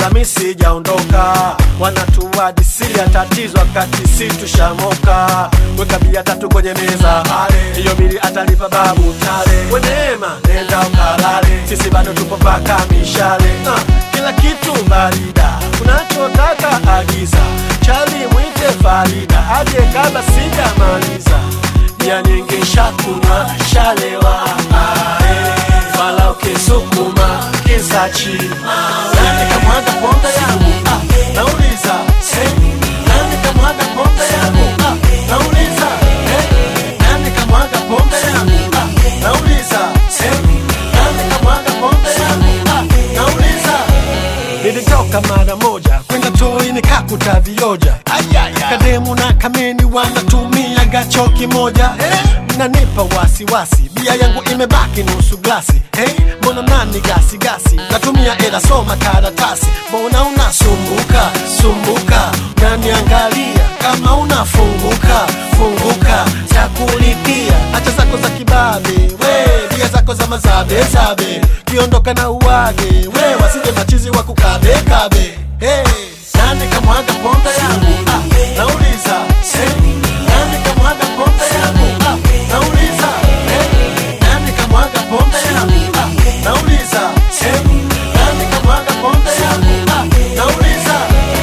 ila mi sijaondoka wanatuadisia tatizo wakati si tushamoka weka bia tatu kwenye meza hiyo bili atalipa babu tale weneema nenda ukalale sisi bado tupo paka mishale uh, kila kitu barida unachotaka agiza chali mwite farida aje kabla sijamaliza bia nyingi shakunywa shalewa ae. fala ukisukuma kizachi nani kamwaga pombe yangu ah, nauliza eh, nani kamwaga pombe yangu ah, nauliza eh, nani kamwaga pombe yangu ah, nauliza eh, nani kamwaga pombe yangu ah, nauliza nilitoka mara moja kwenda toi nikakuta vioja kademu na kameni wanatumia gacho kimoja nanipa wasiwasi bia yangu imebaki nusu glasi hey, mbona nani gasi gasi natumia ela soma karatasi mbona unasumbuka sumbuka naniangalia kama unafunguka funguka za kulipia hacha zako za kibabe we bia zako za mazabe zabe kiondoka na uwage we wasije machizi wa kukabe kabe hey. nani kamwaga pombe yangu ah, nauliza hey. nani kamwaga pombe yangu ah, nauliza hey. nani kamwaga pombe yangu ah, nauliza hey. nani kamwaga pombe yangu ah, nauliza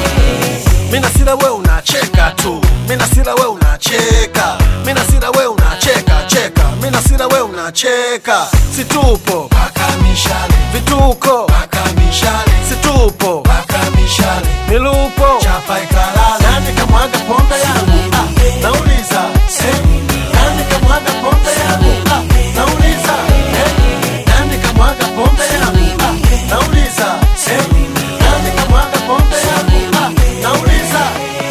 mina sila we unacheka tu mina sila we unacheka mina sila we unacheka cheka mina sila we unacheka situpo paka mishale vituko paka mishale situpo paka mishale milupo chapa ikalala nani kamwaga pombe yangu ah, nauliza eh, nani kamwaga pombe yangu ah, nauliza eh, nani kamwaga pombe yangu ah, nauliza eh, nani kamwaga pombe yangu ah, nauliza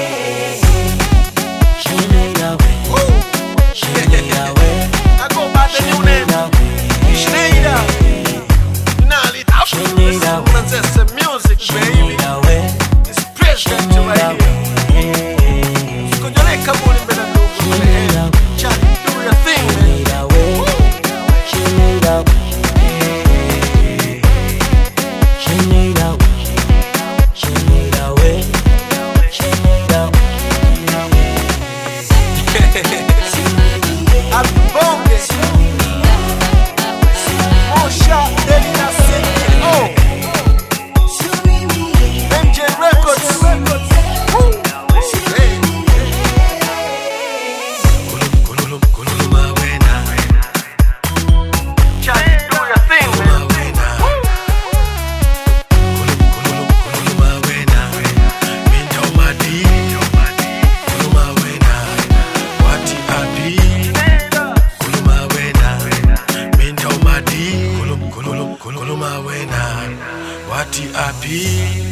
I go by the new name. Schneider. Nali Manchester music, baby. It's president right here. Kujole kabuli mbele ndugu. man. Charlie, do your thing, man. Woo. Abibonge. Mosha, Deli na Seki. Oh. MJ Records. Woo. Hey. Charlie, do your thing, man. Wati api